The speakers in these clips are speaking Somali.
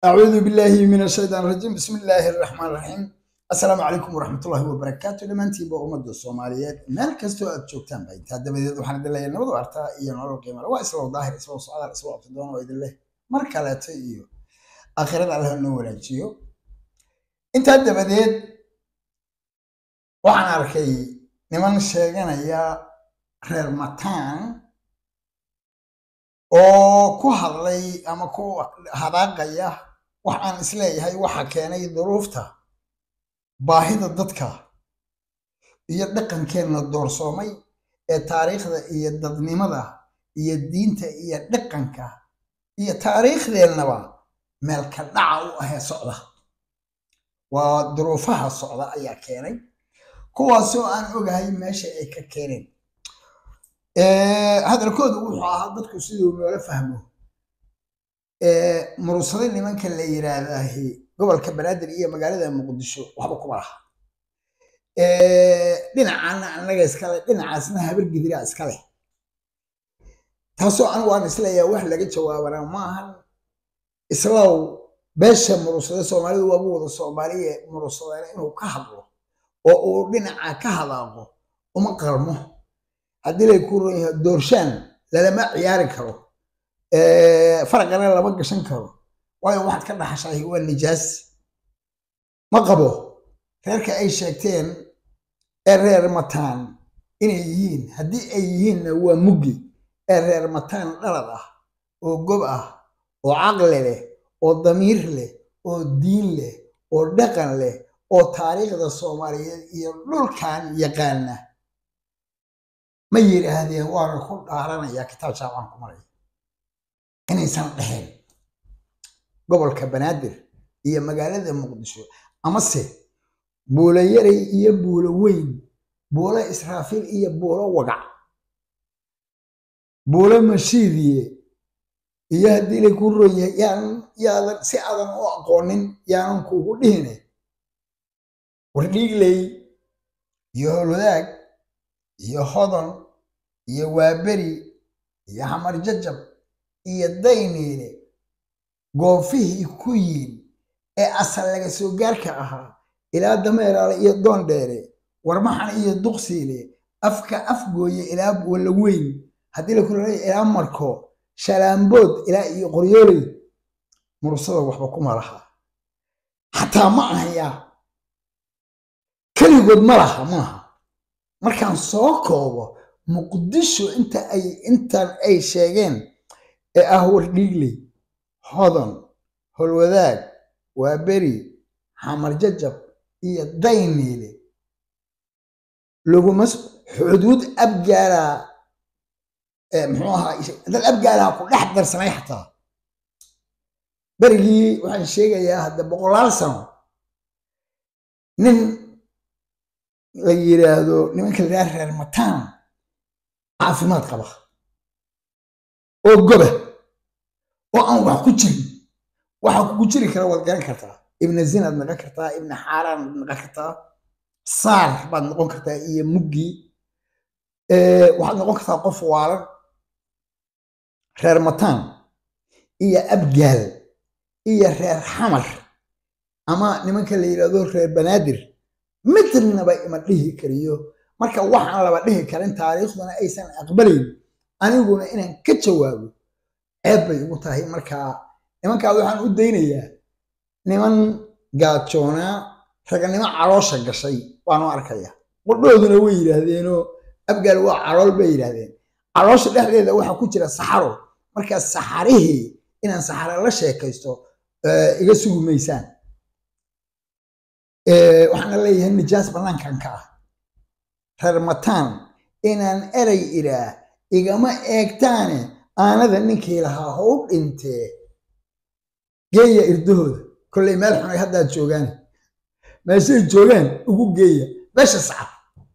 أعوذ بالله من الشيطان الرجيم بسم الله الرحمن الرحيم السلام عليكم ورحمة الله وبركاته لمانتي بأمد الصوماليات مال كستو أتشوكتان باي تادا بديد وحنا دلها ينبض وعرتا إيا نورو قيمة وا إسلام ظاهر إسلام صعادة إسلام أبتدون وإذ الله مركا لا تيو آخرة على هنو ولاجيو انت هدا بديد وحنا أركي نمان شيغانا يا reer mataan oo ku hadlay ama ku hadaaqaya wax aan isleeyahay waxa keenay duruufta baahida dadka iyo dhaqankeenna doorsoomay ee taariikhda iyo dadnimada iyo diinta iyo dhaqanka iyo taariikhdeennaba meel ka dhaca u ahee socda waa duruufaha socda ayaa keenay kuwaasoo aan ogahay meesha ay ka keeneen hadalkoodu wuxuu ahaa dadku siduu noola fahmo murursade nimanka la yiraahdahi gobolka banaadir iyo magaalada muqdisho waxba kuma laha dhinacaana annaga iskale dhinacaasna habar gidira iskale taasoo anigu aan isleeyahay wax laga jawaabanaa maahan islaw beesha murursade soomaalidu waaba wada soomaaliye murursadeen inuu ka hadlo oo uu dhinaca ka hadaaqo uma qarmo haddii lay ku ron yahay doorshaan lalama ciyaari karo faraqana lama gashan karo waayo waxaad ka dhaxashahay waa nijaas ma qabo reerka ay sheegteen ee reer mataan inay yihiin haddii ay yihiinna waa muggi ee reer mataan dhalad ah oo gob ah oo caqli leh oo damiir leh oo diin leh oo dhaqan leh oo taariikhda soomaaliyeed iyo dhulkan yaqaana ma yidhaahdeen waana ku dhaaranayaa kitaab jaamacaan ku maraya inaysan dheheen gobolka banaadir iyo magaalada muqdisho amase buulo yaray iyo buulo weyn buulo israafiil iyo buulo wagac buulo mashiidiye iyo haddii lay ku ron yahay yaanan yaadan si aadan u aqoonin yaanan kuugu dhihine wardhiigley iyo howlwadaag iyo hodon iyo waaberi iyo xamar jajab iyo dayniile goofihii ku yiin ee asal laga soo gaarka ahaa ilaa dameeraale iyo doondheere warmaxan iyo duqsiile afka afgooye ilaa walla weyn haddii la kulaleeya ilaa marko shalaambood ilaa iyo qoryooley mursada waxba kuma laha xataa ma ahaya keligood ma laha maaha markaan soo koobo muqdisho inta ay intan ay sheegeen ee ah wardhiigley hodon holwadaag waaberi xamar jajab iyo dayniile laguma xuduud abgaalaa muxuu ahaa dad abgaalaha ku dhex darsanay xataa berigii waxaan sheegayaa hadda boqolaal sano nin la yiraahdo nimanka la yidhaha reer mataan caafimaad qaba oo goba oo aan wax ku jirin waxa kugu jiri kara waad garan kartaa ibna zinaad naqon kartaa ibna xaaraan ad naqon kartaa saar baad noqon kartaa iyo muggii waxaad noqon kartaa qof waalan reer mataan iyo abgaal iyo reer xamar ama nimanka la yidhahdo reer banaadir midnaba ima dhihi kariyo marka waxaan laba dhihi karin taariikhduna aysan aqbalayn aniguna inaan ka jawaabo ceeb bay igu tahay markaa nimankaa waxaan u daynayaa niman gaajoonaa raganimo caloosha gashay waanu arkaya qudhooduna way yidhaahdeenoo abgaal waa calool bay yidhaahdeen caloosha dhexdeeda waxaa ku jira saxaro markaa saxarihii inaan saxaro la sheekaysto iga sugi maysaan waxaana leeyahay nijaas bannaankan ka ah reer mataan inaan erey idhaa igama eegtaane aanada ninkii lahaa how dhintee geeya irdahooda kolley meel xunay haddaad joogaan meeshay joogaan ugu geeya meesha sacad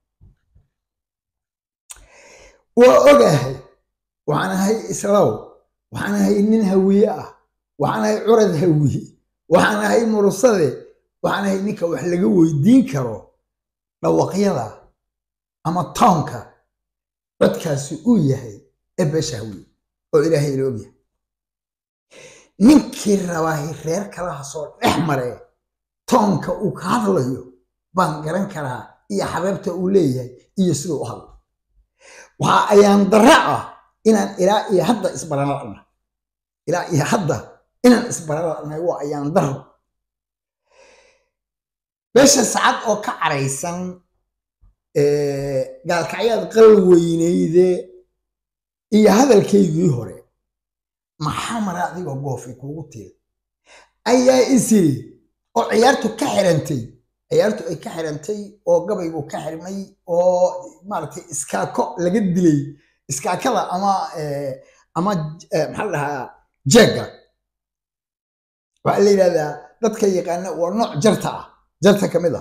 waa ogahay waxaan ahay islaw waxaan ahay nin hawiye ah waxaan ahay curad hawiye waxaan ahay mursade waxaan ahay ninka wax laga weydiin karo dhawaqyada ama toonka codkaasi uu yahay ee beesha hawiye oo ilaahay ila ogyahay ninkii rabaahi reer kalaha soo dhex mare toonka uu ka hadlayo baan garan karaa iyo xabeebta uu leeyahay iyo siduu u hadlo waxa ayaan darra ah inaan ilaa iyo hadda isbaran la'na ilaa iyo hadda inaan isbaran la'nahay waa ayaan darro beesha sacad oo ka caraysan gaalkacyaad qal weyneyde iyo hadalkaygii hore maxaa mara adigoo goofi kuugu tiil ayaa isiri oo ciyaartu ka xirantay ciyaartu ay ka xirantay oo gabaygu ka xirmay oo maaragtay iskaako laga dilay iskaakada ama ama maxaa la dhahaa jeega waxaa la yidhahdaa dadka yaqaana waa nooc jarta ah jarta ka mid ah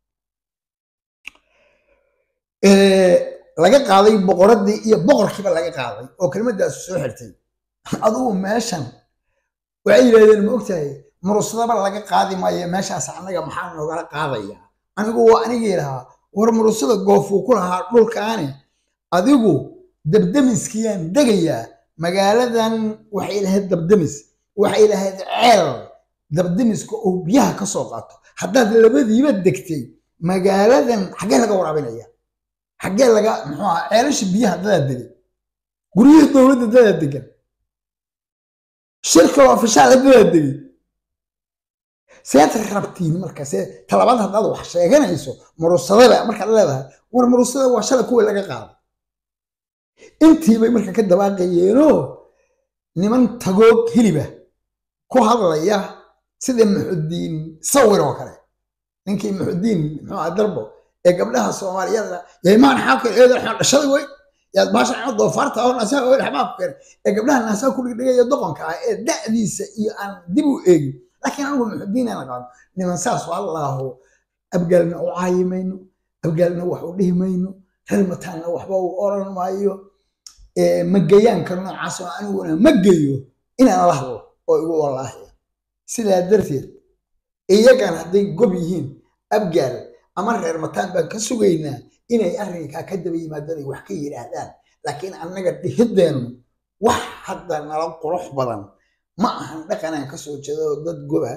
laga qaaday boqoradii iyo boqorkiiba laga qaaday oo kelmadaasu soo xirtay adugu meeshan waxay yidhahdeen ma ogtahay murusadaba laga qaadi maayo meeshaas annaga maxaa noogala qaadaya anigu waa anigii lahaa war murusada goofuu ku lahaa dhulkaani adigu dabdamiskiyaan degayaa magaaladan waxay lahayd dabdamis waxay lahayd ceel dabdamiska oo biyaha ka soo qaato haddaad labadiiba degtay magaaladan xaggee laga waraabinaya xaggee laga muxuu aha ceelasha biyaha dadaa degay guryihii dowladda dadaa degan shirka oo afishaal dadaa degay seed rabtiin marka see talabaad haddaad wax sheeganayso murusadaba markaad leedahay war murusada waa shala kuwa laga qaaday intiibay marka ka dabaaqayeenoo niman tagoog hiliba ku hadlaya sida muxudiin sawir oo kale ninkii muxudiin muxuu aha darbo ee gabdhaha soomaaliyada yaymaan xaakir eedan xun dhashaday wey yaad baasha xun doofaarta oo naasaha oo dhaxmaa ku keenay ee gabdhaha naasaha ku dhigdhigaya doqonka ah ee da'diisa iyo aan dib u eegin laakiin anigu muxudiin aan aqaano niman saas allaahu abgaalna u caayi mayno abgaalna wax u dhihi mayno reermataanna waxba uu oran maayo magayaanka noocaas oo aniguna ma geyo inaan la hadlo oo igu wallaahiya sidaa darteed iyagan hadday gob yihiin abgaal ama reer mataan baan ka sugaynaa inay arrinkaa ka daba yimaadaan ay wax ka yidhaahdaan laakiin annaga dhihideennu wax hadda nala qurux badan ma ahan dhaqanaan ka soo jeeda oo dad goba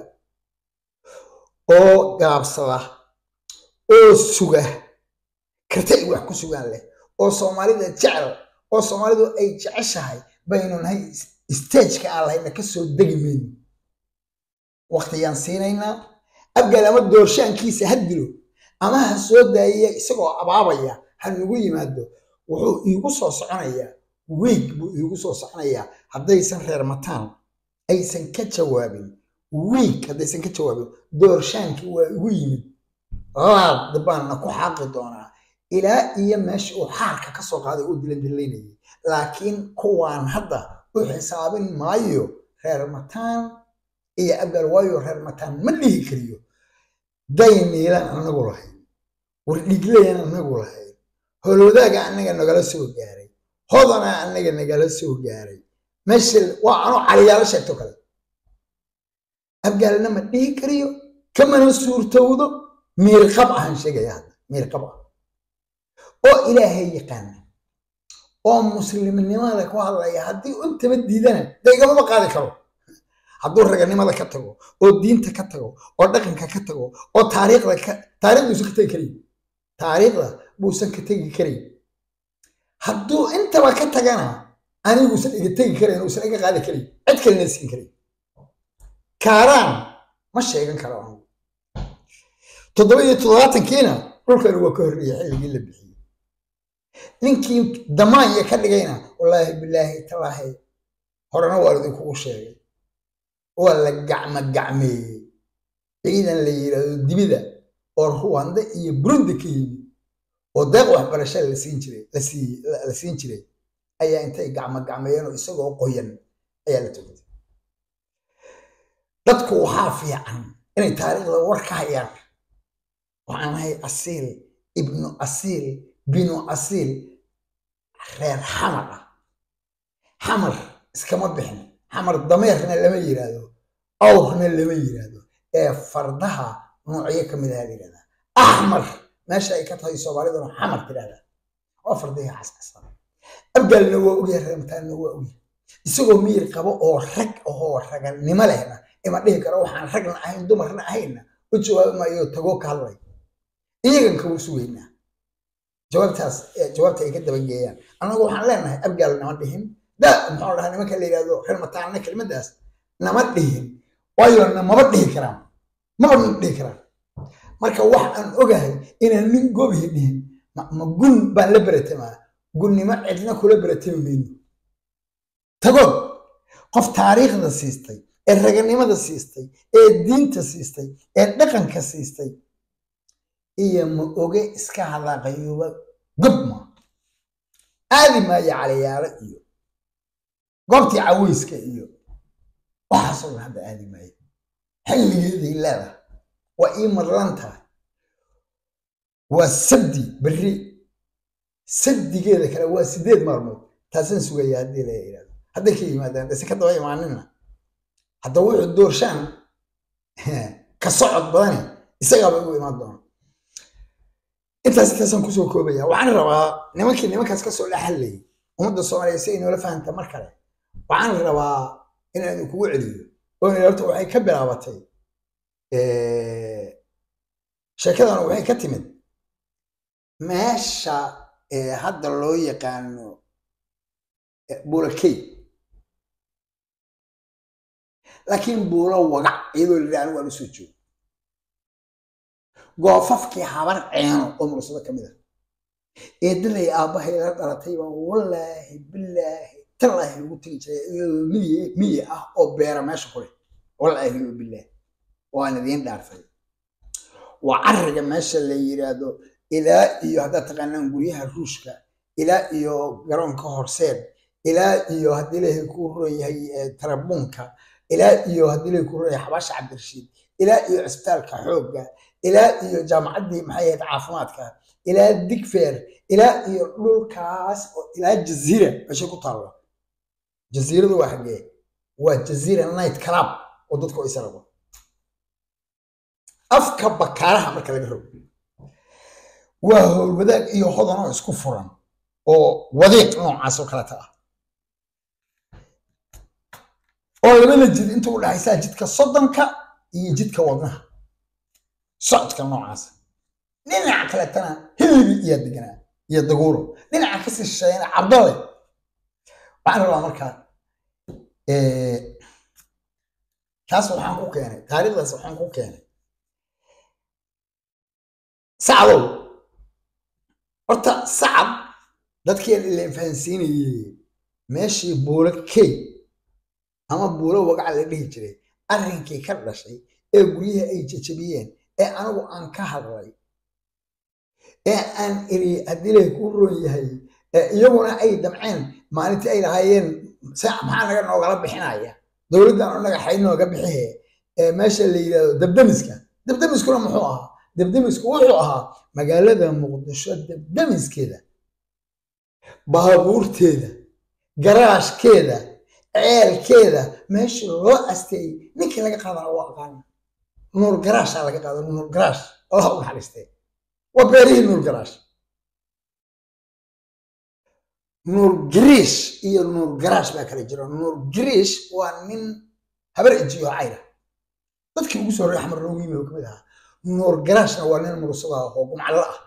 oo gaabsada oo suga karta ay wax ku sugaan leh oo soomaalida jecel oo soomaalidu ay jeceshahay baynu nahay stageka aan lahayna ka soo degi mayno waqtiyaan siinaynaa abgaal ama doorshaankiisa ha dilo ama ha soo daayaya isagoo abaabaya ha nagu yimaado wuxuu iigu soo soconayaa wiig buu iigu soo soconayaa haddaysan reer mataan aysan ka jawaabin wiig haddaysan ka jawaabin doorshaankii waa igu yimid laad baanna ku xaaqi doonaa ilaa iyo meesha uu xaarka ka soo qaaday uu dilandilaynayay laakiin kuwaan hadda u xisaabin maayo reer mataan iyo abgaal waayo reer mataan ma dhihi kariyo dayniilan anagu lahayn wardhiglayan anagu lahayn holwadaaga anaga nagala soo gaaray hodana anaga nagala soo gaaray meesha waa anoo caliyaalo sheegto kale abgaalna ma dhihi kariyo kamana suurtowdo miirqab ahaan sheegaya hadda miirqab ah oo ilaahay yaqaana oo muslimnimada ku hadlaya haddii intaba diidana dee igamama qaadi karo hadduu raganimada ka tago oo diinta ka tago oo dhaqanka ka tago oo taariikhda ka taariikhduusan ka tegi karayn taariikhda buusan ka tegi karayn hadduu intaba ka tagana aniguusan iga tegi karayn uusan iga qaadi karayn cid kalena siin karayn kaaraan ma sheegan karo anigu toddoba iyo toddobaatankiina dhulkani waa ka horreeyay xilligii la bixiyey ninkii damaanya ka dhigayna wallaahi bilaahi talaahi horena waa idinkugu sheegay waa la gacma gacmeeyey ciidan la yidhaahdo dibida oo ruwanda iyo burundi ka yimid oo deeq waxbarasha la siin jiray la siin jiray ayaa intay gacma gacmeeyeen oo isagoo qoyan ayaa la togtay dadku waxaa fiican inay taariikhda war ka hayaan waxaan ahay asiil ibnu asiil binu asiil reer xamar ah xamar iskama bixin xamar dameerna lama yidhaahdo awrna lama yidhaahdo ee fardaha noocyo ka mid aha la yidhahdaa axmar meesha ay ka tahay soomaaliduna xamar tidhahdaa waa fardihii cascasa abgaalna waa ogyahay reemtaanna waa ogyahay isagoo miyir qabo oo rag ahoo raganimo lehna ima dhihi karo waxaan ragna ahayn dumarna ahayna u jawaabi maayo tagoo ka hadlay iyagan kagu sugaynaa jawaabtaas jawaabta ay ka dabageeyaan annagu waxaan leenahay abgaal nama dhihin da muxuu dhahaa nimanka la yidhahdo reer mataana kelimadaas nama dhihin waayo namaba dhihi karaan maba na dhihi karaan marka wax aan ogahay inaan nin gobihi dhihin ma gun baan la beratamaa gunnimo cidna kula beratami mayno tagood qof taariikhda siistay ee raganimada siistay ee diinta siistay ee dhaqanka siistay iyo ma oge iska hadaaqayuba gobma aadi maayo calayaalo iyo goobtii caweyska iyo waxaasoo dhan hadda aadi maayo xilligeeday leedahay waa ii madlan tahay waa sabdi berri sabdigeeda kale waa sideed maalmood taasaan sugaya haddii la yidhahdo hadday ka yimaadaan dase ka daba imaanina hadda wuxuu doorshaan ka socod badani isagaaba igu imaan doona intaas intaasaan kusoo koobaya waxaan rabaa nimankii nimankaas kasoo dhexallayay ummadda soomaaliya si ay noola fahamta mar kale waxaan rabaa inaan idinkugu celiyo oo horta waxay ka bilaabatay sheekadana waxay ka timid meesha hadda loo yaqaano buulakey laakiin buulo wagac iyadoo la anigu aan usoo joogo goofafkii habar ceeno oo mursado ka mid ah eedalay aabbahay la dhalatay baan wallaahi bilaahi tallaahi lagu tegi jiray iyadoo miye miye ah oo beera meesha ku leh wallaahi wa bilaahi waan idiin dhaartay waa cariga meesha la yidhaahdo ilaa iyo haddaad taqaanaan guryaha ruushka ilaa iyo garoonka horseed ilaa iyo haddii lahay ku roon yahay tarabuunka ilaa iyo haddii lahay ku roon yahay xabaasha cabdirashiid ilaa iyo cisbitaalka xoogga ilaa iyo jaamacaddii maxay ahayd caafimaadka ilaa digfeer ilaa iyo dhulkaas ilaa jaziira meeshay ku taalla jaziiradu waa xaggee waa jaziira night club oo dadku ay sarago afka bakaaraha marka laga rogo waa howlwadaag iyo hodanoo isku furan oo wadiiq noocaas oo kaleta ah oo labada jid inta u dhexaysaa jidka soddonka iyo jidka wadnaha socodka noocaas dhinaca kaletana hilibi iyo deganaa iyo daguuro dhinaca kasii shisheeyana cabdole waxaan rabaa markaa taas waxaan ku keenay taariikhdaas waxaan ku keenay sacdow horta sacad dadkii ileen fahansiinayey meeshii buulo key ama buulo wagaca la dhihi jiray arrinkii ka dhashay ee guryihii ay jajabiyeen ee anigu aan ka hadlay ee aan iri haddii lay ku roon yahay iyaguna ay damceen maalintii ay lahaayeen maxaa naga noogala bixinaya dowladdan oo naga xay nooga bixihe meesha la yidhahdo dabdamiska dabdamiskuna muxuu ahaa dabdamisku wuxuu ahaa magaalada muqdisho dabdamiskeeda baabuurteeda garaashkeeda ceelkeeda meesha loo asteeyey ninkii laga qaadana waa aqaana nuur garaashaa laga qaada nuur garaash allah u naxariistee waa beerihii nuur garaash nuur giriish iyo nuur garaash baa kala jira nuur giriish waa nin habar ejiyo cayra dadkii ugu soo horey axmar loogu yimi oo kamid ahaa nuur garaashna waa nin mursada oo gumcallo ah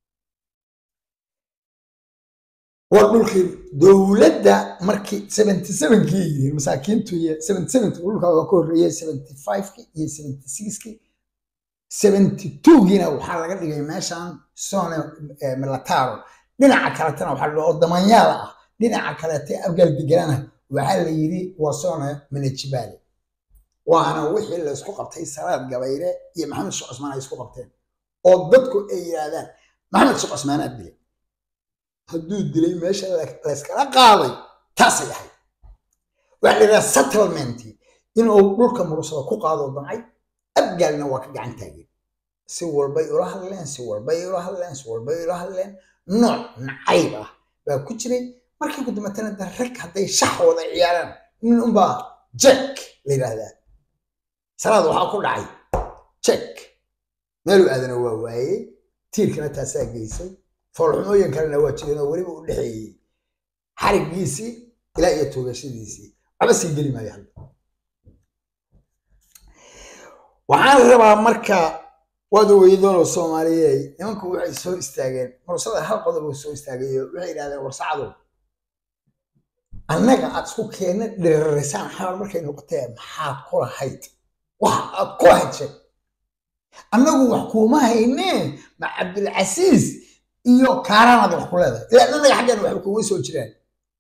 waa dhulkii dowladda markii seventy sevenkii yihiin masaakiintu iyo seventy seventy dhulkaa waa ka horreeyey seventy fiveki iyo seventy sixki seventy twogiina waxaa laga dhigay meeshan sone milataro dhinaca kaletana waxaa la oo damanyaala ah dhinaca kalete abgaal deganana waxaa la yidhi waa sone manajibale waana wixii la isku qabtay salaad gabayre iyo maxamed sheekh cusmaan ay isku qabteen oo dadku ay yidhaahdaan maxamed sheekh cusmaanaa dilay hadduu dilay meesha layskala qaaday taasay ahayd waxaa la yidhaha settlementi inuu dhulka mursada ku qaado damcay abgaalna waa ka gacan taageen si walbay ula hadleen si walbay ula hadleen si walbay ula hadleen nooc nacayb ah baa ku jiray markii ku dambatana da rag hadday shax wada ciyaaraan nin unbaa jek la yidhaahdaa salaad waxaa ku dhacay jek meeluu aadana waa waayey tiirkana taasaa geysay foolxumooyin kalena waa jireen oo weliba u dhexeeyey xarigiisii ilaa iyo toogashadiisii waxba sii geli maayo hadda waxaan rabaa marka waad weydoonoo soomaaliyey nimanku waxay soo istaageen mursada hal qodob uu soo istaagayo waxay yidhahdeen warsacadow annaga aad isku keena dhiririsaan xaal markay noqotee maxaad ku lahayd wax aad ku lahayd sheeg annagu wax kuuma haynee ma cabdilcasiis iyo kaaraanaad wax ku leedahay ilaa annaga xaggeena waxba kuma soo jiraan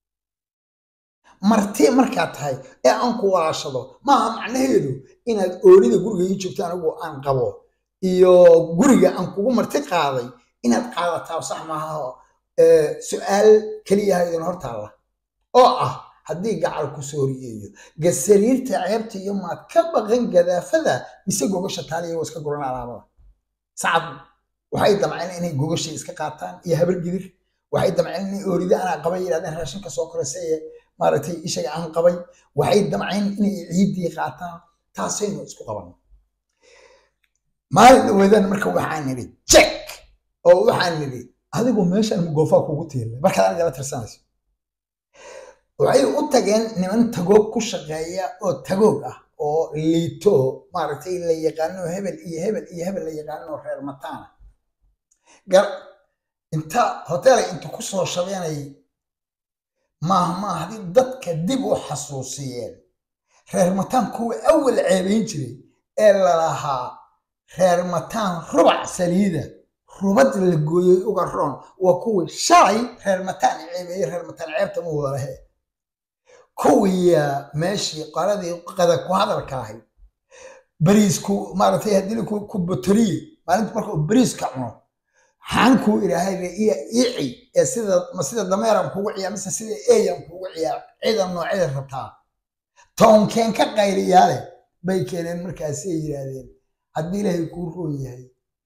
marti markaad tahay ee aan ku walaashado maaha macnaheedu inaad oonida guriga ii joogto anigu aan qabo iyo guriga aan kugu marti qaaday inaad qaadataa sax maaha su-aal keliyaha idin hortaalla oo ah haddii gacal ku soo horiyeeyo gasariirta ceebta iyo maad ka baqan gadaafada mise gogasha taaliya waa iska guran alaabada sacad waxay damceen inay gogashay iska qaataan iyo habar gidir waxay damceen inay oorida anaa qabay yidhahdeen raashinka soo koraysay maaragtay ishaga aan qabay waxay damceen inay ciiddii qaataan taasaynu isku qaban maalin dhaweedan marka waxaan nidhi jek oo waxaan nidhi adigu meeshan goofaa kugu tiila markaad anigala tirsanayso waxay u tageen niman tagoog ku shaqeeya oo tagoog ah oo liito maaragtay la yaqaano hebel iyo hebel iyo hebel la yaqaano reer mataana gar inta hoteelay inta ku soo shabeenay maaha maaha haddii dadka dib u xasuusiyeen reer mataan kuwa awal ceebayn jiray ee lalahaa reer mataan rubac saliida rubad la gooyey uga roon waa kuwii shalay reer mataan ceebeeyey reer mataan ceebta ma walahe kuwiya meeshii qoladii qada ku hadalka ahayd bariisku maaragtay haddii ku botoriye maalinta marka uu bariiska cuno xaankuu ilaahay iya ici ee sida ma sida dameeran kugu ciyaa mise sida eeyan kugu ciyaa ciidan noocyada rabtaa toonkeen ka qayliyaale bay keeneen markaasay yidhaahdeen haddii ilaahay kuu roon yahay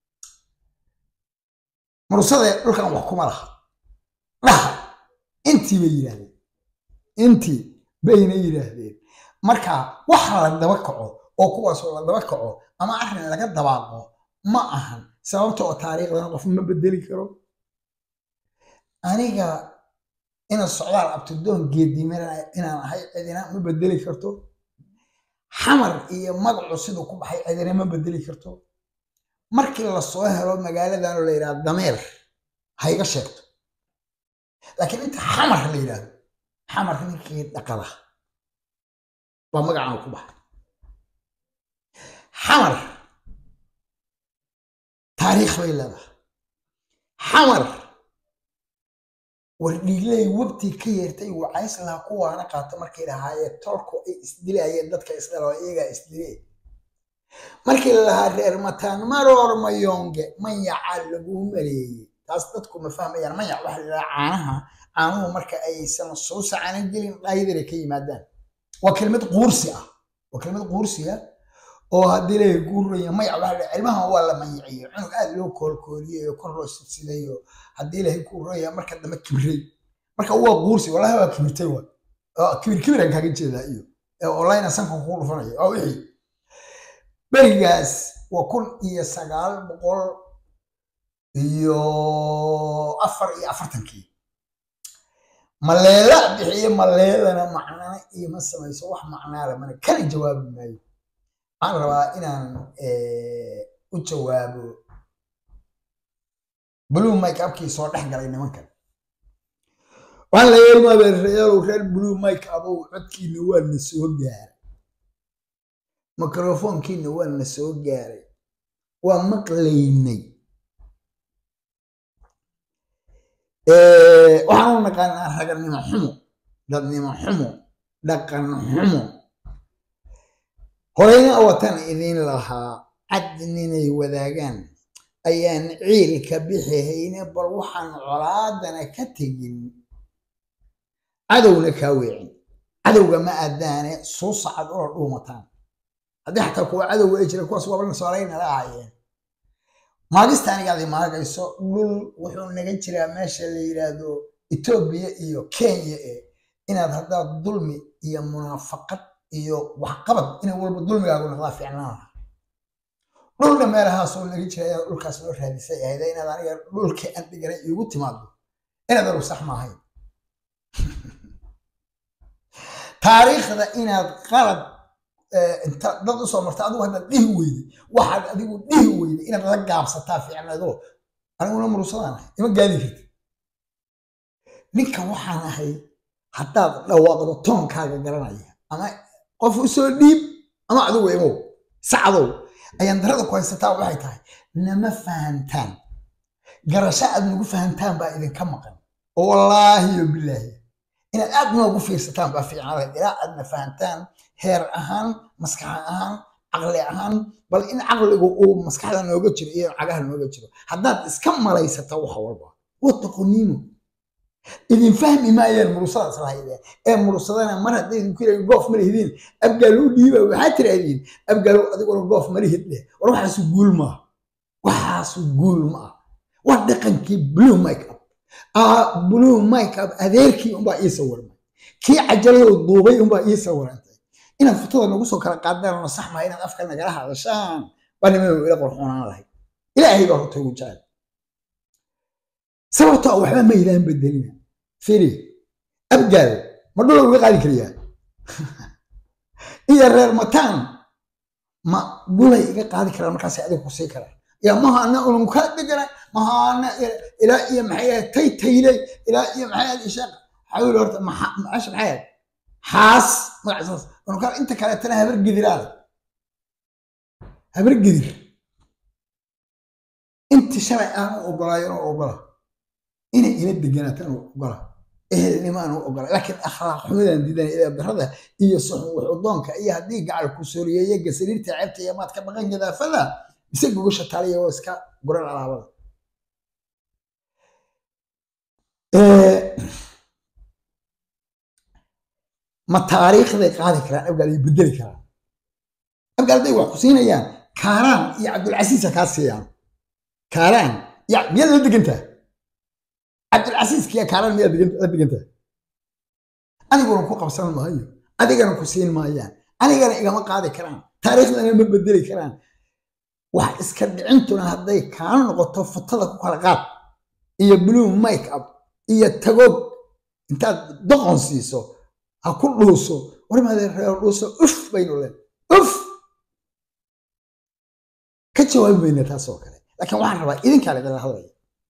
mursade dhulkan wax kuma laha dhaha intii bay yidhaahdeen intii bayna yidhaahdeen marka wax la daba kaco oo kuwaasoo la daba kaco ama arrin laga dabaaqo ma ahan sababta oo taariikhdana qof ma bedeli karo aniga ina socdaal abtidoon geedimana inaan ahay cidina ma bedeli karto xamar iyo magacu siduu ku baxay cidina ma bedeli karto markii lasoo helo magaaladan oo la yidhahdo dameer ha iga sheegto laakiin inta xamar la yidhahdo xamar ninkii dhaqada baa magacaan ku baxay xamar taariikh bay leedahay xamar wardhiigley wabtii ka yeertay wacays laha kuwaana qaato markay lahaayeen tolku ay isdilayeen dadka isdhalo iyagaa isdilee markii lalahaa reer mataan maroor mayonge mayaca laguu maleeyey taas dadku ma fahmayaan mayac waxa la yidhaha caanaha caanuhu marka aysan soo sacanan gelin dhaayadare ka yimaadaan waa kelmad quursi ah waa kelmad quursi ah oo haddii la guuraya mayac waxa la cilmaha waa la mayiciyo cunug aad loo koolkooliyey oo kor loo sidsiday oo haddii ilahay guuraya marka dambe kibray marka waa quursi wallahi waa kibirtay wa kibir kibiran kaaga jeedaa iyo online sanka kugu dhufanaya waa wixii berigaas waa kun iyo sagaal boqol iyo afar iyo afartankii maleela bixiye maleelana macnana iima samayso wax macnaala mana kana jawaabi maayo waxaan rabaa inaan u jawaabo blue mike abkii soo dhex galay nimankan waxaan la yeelmaabeereyaalow reer blue mike abow codkiina waa na soo gaaray mikrofoonkiina waa na soo gaaray waa maqlaynay waxaan u naqaanaa raganimo xumo dadnimo xumo dhaqan xumo horeyna watan idin lahaa cadninay wadaagaan ayaan ciilka bixi hayne bal waxaan colaadana ka tegin cadowna kaa weecin cadowga ma aadaane suu sacad ula dhuumataan haddii xataa kuwa cadowga ay jira kuwaas waaba nasoolayna la ahaayeen maagista anigaadi maagayso dhul wuxuu naga jiraa meesha la yidhaahdo etoobiya iyo kenya e inaad haddaad dulmi iyo munaafaqad iyo waxqabad inay walba dulmigaagu noqdaa fiicnaana dhulna meelahaasoo naga jira ayaa dhulkaas loo raadisay ahayd inaad aniga dhulkii aan dhiganay iigu timaado inaad aru sax maahayn taariikhda inaad qalad inta dad usoo marta adigu haddaad dhihi weyday waxaad adigu dhihi weyday inaad la gaabsataa fiicnado aniguna murusadaan ahay ima gaadi karti ninkan waxaan ahay haddaad dhawaaqdo toonkaaga garanaya ama qof usoo dhiib ama adigu imow sacdow ayaan darada ku haysataa waxay tahay nama fahantaan garasho aad nagu fahantaan baa idinka maqan oo wallaahi yo bilaahi inaad aad noogu fiirsataan baa fiicnaada ilaa aadna fahantaan heer ahaan maskax ahaan caqli ahaan bal in caqligu uu maskaxda nooga jiro iyo cagaha nooga jiro haddaad iska malaysata wax walba wataqoniimo idin fahmi maayaan murusadaas lahaydeen ee murusadana mar hadday idinku yirahdeen goof ma lihidiin abgaalo u dhiiba waxaad tiraahdiin abgaalo adiguna goof ma lihid leh war waxaasu guul maaha waxaasu guul ma ah waa dhaqankii blue make up blue make up adeerkii unbaa ii sawirmay kii cajaladoo duubay unbaa ii sawirantay inaad futada nagu soo kala qaadaan oo sax maha inaad afka nagala hadashaan baa nimadow ila qorxoonaan lahayd ilaahay baa horta ugu jecel sababtoo waxba maydaan bedelina firi abgaal ma dhula uga qaadi kariyaa iyo reer mataan ma dhulay iga qaadi karaan markaas adiga ku sii karaan ya mahana unun ka dhigana mahana ilaa iyo maxay ahayd tay tayley ilaa iyo maxay ahayd ishaaq xawil horta maasha maxay ahayd xaas magacasaas unun ka inta kaleetana habar gidiraada habar gidir inti shalay aanu ogolaayo inuu ogola inay ila deganaataan u ogola ehelnimo aanu ogola laakiin akhlaaq xumadan diidan ila darada iyo suxun wuxudoonka iyo haddii gacal ku sooriyeeye gasariirta ceebta iyo maad ka baqan gadaafada mise gogasha taaliya oo iska guran alaabada ma taariikhday qaadi karaan abgaal ay bedeli karaan abgaal hadday wax ku siinayaan kaaraan iyo cabdulcasiisa kaa siiyaan kaaraan ya miyaad la degantaa cabdulcasiiskiya kaaraan miyaad la degantaa aniguna ku qabsan maayo adigana ku siin maayaan anigana igama qaadi karaan taariikhdana ma bedeli karaan wax iska dhicintuna hadday kaana noqoto futada ku kala qaad iyo blue make up iyo tagoog intaad doqon siiso ha ku dhuuso warmaadee reer dhuuso uf baynu leen uf ka jawaabi mayna taas oo kale laakiin waxaan rabaa idinkaa idinla hadlaya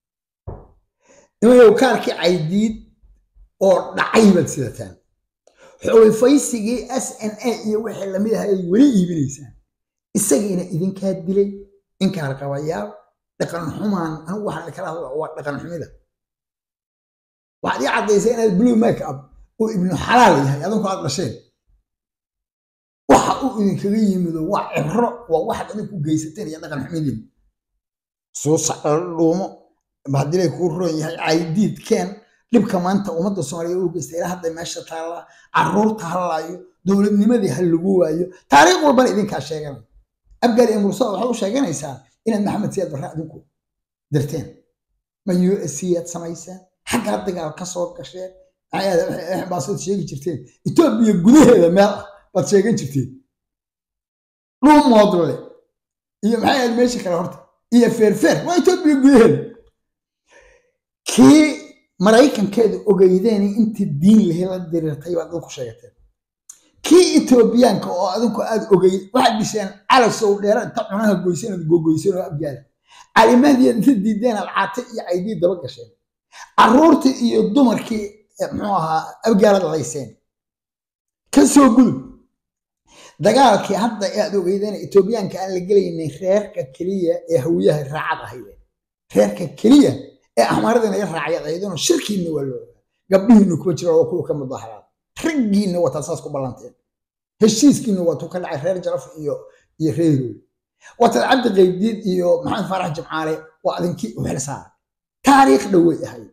nimayow kaarkii caydiid oo dhacay baad sidataan xulifaysigii s n a iyo wixii lamid aha ay weli iibinaysaan isagiina idinkaa dilay inkaar qabayaal dhaqan xumaan anigu waxaan kala hadla waa dhaqan xumida waxaad ii caddaysaa inaad blue make up uu ibnu xalaal yahay adinku aad dhasheen waxa uu idinkaga yimido waa cibro waa waxaad adinku geysateen iyo dhaqan xumidiin suusa dhuumo hadilay kuu roon yahay caydiid keen dhibka maanta ummadda soomaaliya u geysta ilaa hadda meesha taalla caruurta hallaayo dowladnimadii ha lagu waayo taariikh walbana idinkaa sheeganay abgaal iyo mursada waxay u sheeganaysaa inaad maxamed siyaad barre adinku dirteen ma u s c aad samayseen xaggaa dagaal ka soo gasheen baasood sheegi jirteen etoobiya gudaheeda meel ah baad sheegan jirteen dhuumoodle iyo maxay ahayd meesha kale horta iyo feerfeer waa etoobiya gudaheeda kii maraykankeeda ogeydeen intii diin lahi la diriirtay baad adinku sheegateen kii etoobiyaanka oo adinku aad ogeyd waxaad dhisheen calasow dheera inta cunaha goysan aad gogoysan oo abgaala calimaadiyaad inta diideen aad caate iyo caydii daba gasheen caruurtii iyo dumarkii muxuu ahaa abgaalad layseen ka soo gudub dagaalkii hadda aad ogeydeen etoobiyaanka aan la gelaynay reerka keliya ee hawiyaha raacad ahaydeen reerka keliya ee axmaarada naga raacayad ahaydeenoo shirkiinna waa loo ogaa gabdhihiinna kuma jira oo kuwa ka mudaharaad raggiinna wataa saas ku ballanteen heshiiskiinna waatuu ka dhacay reer jaraf iyo iyo reerood waataad cabdi qaybdiid iyo maxamed faarax jimcaale waa adinkii u xil saaray taariikh dhowey ahayd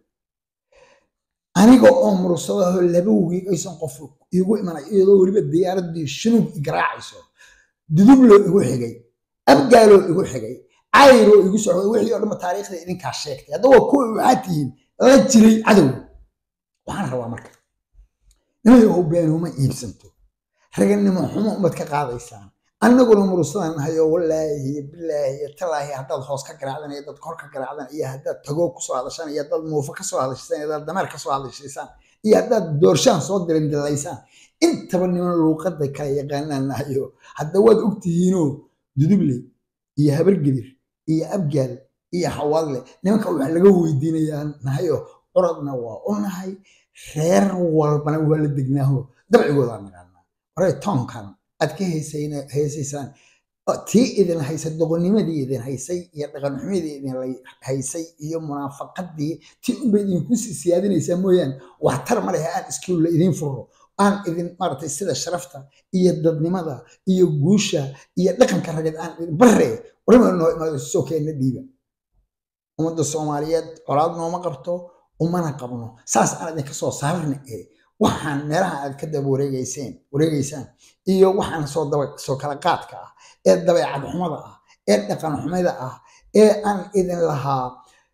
aniga oo murursadaho laba wiig aysan qof igu imanay iyadoo weliba diyaaradii shunuug igaraacayso dudubloo igu xigay abgaaloo igu xigay cayroo igu socday wixii oo dhanba taariikhda idinkaa sheegtay haddaba kuwa waxaad tihiin la jiray cadow waxaan rabaa marka nimayow beenuma iibsanto raganimo xumo umad ka qaadaysaan annaguna mursadaan nahay oo wallaahi bilaahi talaahi haddaad hoos ka garaacdan iyo dad kor ka garaacdan iyo haddaad tagoog kusoo hadashaan iyo haddaad muufo kasoo hadashaysaan iyo haddaad dameer kasoo hadashaysaan iyo haddaad doorshaan soo dirindilaysaan intaba niman luuqadda kala yaqaanaan nahayo hadda waad ogtihiinoo duduble iyo habargedir iyo abgaal iyo xawaadle nimanka wax laga weydiinayaa nahayo curadna waa u nahay reer walbana waa la degnaaho dabcigoodaa naqaanaa waray toonkan aad ka heesaysaan tii idin haysa doqonnimadii idin haysay iyo dhaqanxumadii idin haysay iyo munaafaqadii tii unba idinku siyaadinaysaa mooyaane waxtar ma lehe aan iskuulla idiin furo aan idin maaragtay sida sharafta iyo dadnimada iyo guusha iyo dhaqanka rageed aan idin barre warima noo imaado soo keenna dhiiba ummadda soomaaliyeed colaad nooma qabto umana qabno saas aan idinka soo saarna ee waxaan meelaha aad ka daba wareegayseen wareegaysaan iyo waxaan soo daba soo kala qaadka ah ee dabeecad xumada ah ee dhaqan xumada ah ee aan idin lahaa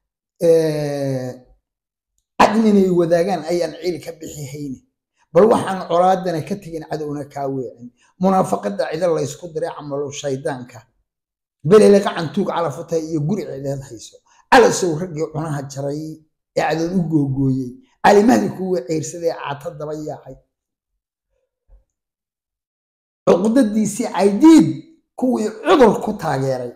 cadminay wadaagaan ayaan ciil ka bixi hayne bal waxaan colaadana ka tegin cadowna kaa weecin munaafaqada cida laysku diray camalo shaydaanka belele qacantuug calafutay iyo guri cideed hayso calasow raggii cunaha jaray ee cadood u googooyey calimadii kuwii ciirsadee caata daba yaacay cuqdadiisii caydiid kuwii cudur ku taageeray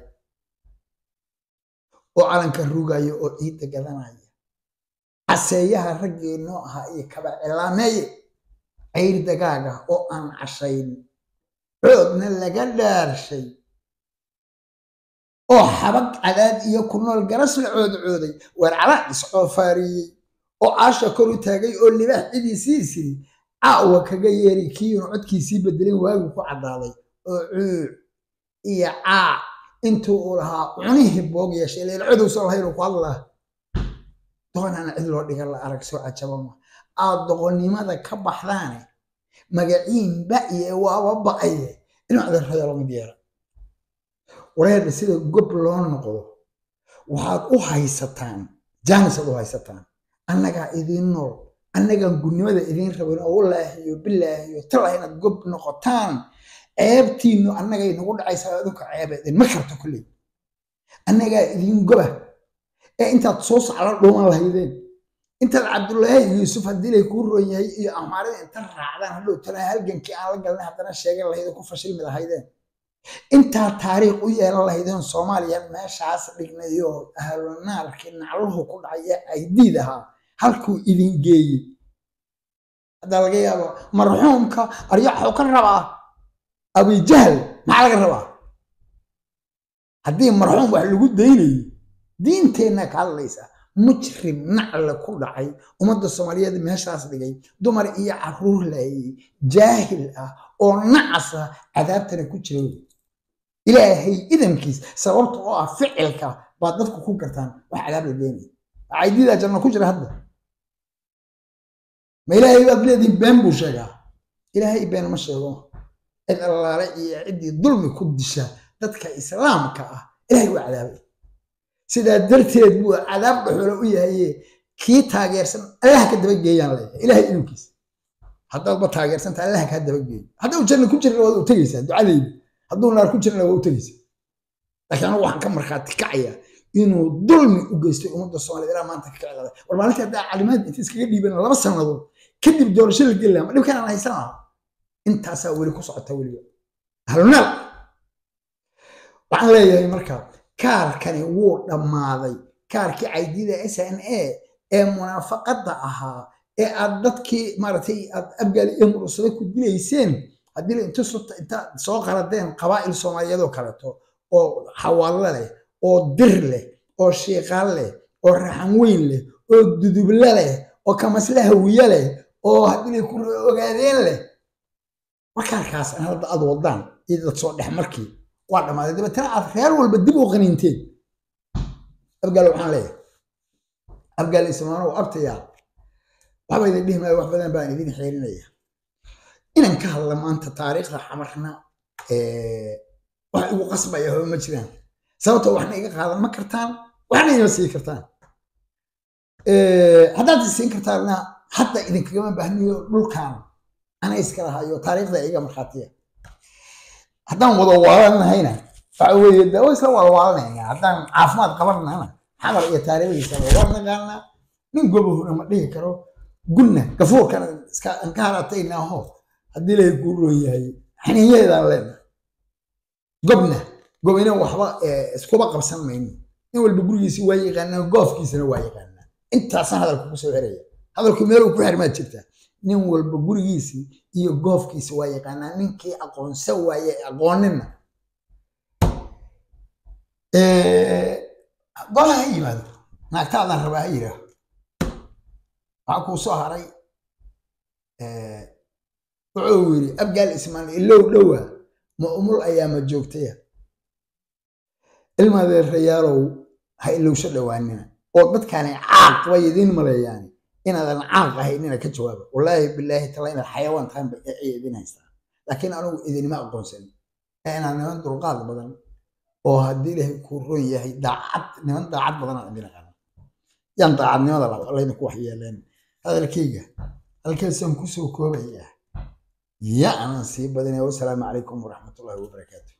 oo calanka rugaya oo ciidda gadanaya caseeyaha raggii noo ahaa iyo kaba cilaameeye cayr dagaaga oo aan cashayn coodna laga dhaarshay oo xabag cadaad iyo ku nool garas la coodcooday weer calaan iscoofaariyey oo caasha kor u taagay oo libaax cidiisii siri caawa kaga yeeri kiinu codkiisii bedelin waagi ku caddaaday oo cuuc iyo caac intuu uu lahaa cunihii boog yeeshay leel codowsoo lahayn uu ku hadlaa doonana cid loo dhigan la arag soo cajabama aad doqonnimada ka baxdaane magaciin ba'ye waaba ba'aye inuu adeerrada lamid yeela wareerda sida gob loo noqdo waxaad u haysataan jaanisaad u haysataan annagaa idiin nool annagaan gudnimada idiin rabin oo walaahiyo bilaahiyo talah inaad gob noqotaan ceebtiinnu annagay nagu dhacaysaa adunka ceeba idinma karto kulley annagaa idiin goba ee intaad soo sacla dhuuman lahaydeen intaad cabdullaahi yuusuf haddii lay kuu roon yahay iyo amaarida inta raacdaan hadhow tana halgankii aan la galnay haddana sheegan lahaydeen ku fashilmi lahaydeen intaad taariikh u yeelan lahaydeen soomaaliya meeshaas dhignayo ahlunaarkii nacluhu ku dhacay ee aydiid ahaa halkuu idin geeyey haddaa laga yaabo marxuumka aryaxuu ka rabaa abijahl maxaa laga rabaa haddii marxuum wax lagu daynayo diinteenna ka hadlaysa mujrim nacle ku dhacay ummadda soomaaliyeed meeshaas dhigay dumar iyo caruur laayay jaahil ah oo nacas ah cadaabtana ku jira ilaahay idankiis sababta oo ah ficilka baad dadku ku gartaan wax cadaab la geenaya caydidaa janno ku jira hadda ma ilaahay baad leedihin been buu sheegaa ilaahay been ma sheego cid allaale iyo ciddii dulmi ku disha dadka islaamka ah ilaahay waa cadaabay sidaa darteed buu cadaab dhuxulo u yahaye kii taageersan allaha ka dabageeyaan leeyahay ilaahay inankiis haddaadba taageersanta allaha kaa dabageeyo hadduu janna ku jirna waad u tegaysaa ducadayda hadduu naar ku jirna waa u tegaysaa laakiin anigu waxaan ka markhaati kacayaa inuu dulmi u geystay ummadda soomaaliyed ilaa maanta ka kicilada war maalintii haddaa calimaad inta iskaga dhiiban laba sannadood kadib doorasho la geli lahaa ma dhibkaan aan haysan lahaa intaasaa weli ku socota weliba ahlunaar waxaan leeyahay marka kaarkani wuu dhammaaday kaarkii caydida s n a ee munaafaqadda ahaa ee aad dadkii maaragtay aad abgaali iyo murursada ku dilayseen haddii la inta inta soo qaladeen qabaa'il soomaaliyeed oo kaleeto oo xawaallo leh oo dir leh oo shiiqaal leh oo raxan weyn leh oo duduble leh oo kamasle hawiye leh oo haddii lay ku ogaadeen leh warkaarkaas an hadda aad wadaan iyo dad soo dhex markii waa dhammaaday dabeetana aad reer walba dib u qaniinteen abgaal waxaan leeyahay abgaal ismaanow abtayaa waxba idin dhihi maayo wax badan baan idin xeelinaya inan ka hadla maanta taariikhda xamarna wax igu qasbaya haba ma jiraan sababtoo waxna iga qaadan ma kartaan waxna ima sii kartaan haddaad isiin kartaanna hadda idinkagama baahniyo dhulkan ana iska lahayo taariikhda iga markhaatiya haddaan wada waalanahayna waxa weeye de waa isla waalwaalanayna haddaan caafimaad qabanahana xamar iyo taariikhdiisa waa naqaanaa nin gobahuna ma dhihi karo gunna gafuurkana iska ka harataynaho haddii ilaahay kuu roon yahay xaniinyaheedaan leenahay gobna gobina waxba iskuba qabsan mayno nin walba gurigiisi waa yaqaanaa goofkiisana waa yaqaanaa intaasaan hadalka ku soo xeraya hadalku meel uu ku xirmaad jirtaa nin walba gurigiisii iyo goofkiisi waa yaqaanaa ninkii aqoonsa waaye aqoonina gola ha yimaado naagtaadaan rabaa ha yidhaaho waxaa kuu soo haray wuxuu yidhi abgaal ismaaciil ilow dhowa ma umul ayaama joogtaya ilmaadeerayaalow ha ilowsho dhowaanina oo dadkaani caaq bay idiin maleeyaani inaadan caaq ahaynina ka jawaaba wallaahi bilaahi tala inaad xayawaan tahan bay idin haystaa laakiin anugu idinima aqoonsan ee inaad niman dulqaad badan oo haddii ilaahay kuu ron yahay daacad niman daacad badan aan idin aqaano yaan daacadnimada laba laydinku waxyeeleen hadalkayga halkaasaan kusoo koobayaa ya anaan sii badinaya wasalaamu calaykum waraxmatullahi wabarakaatu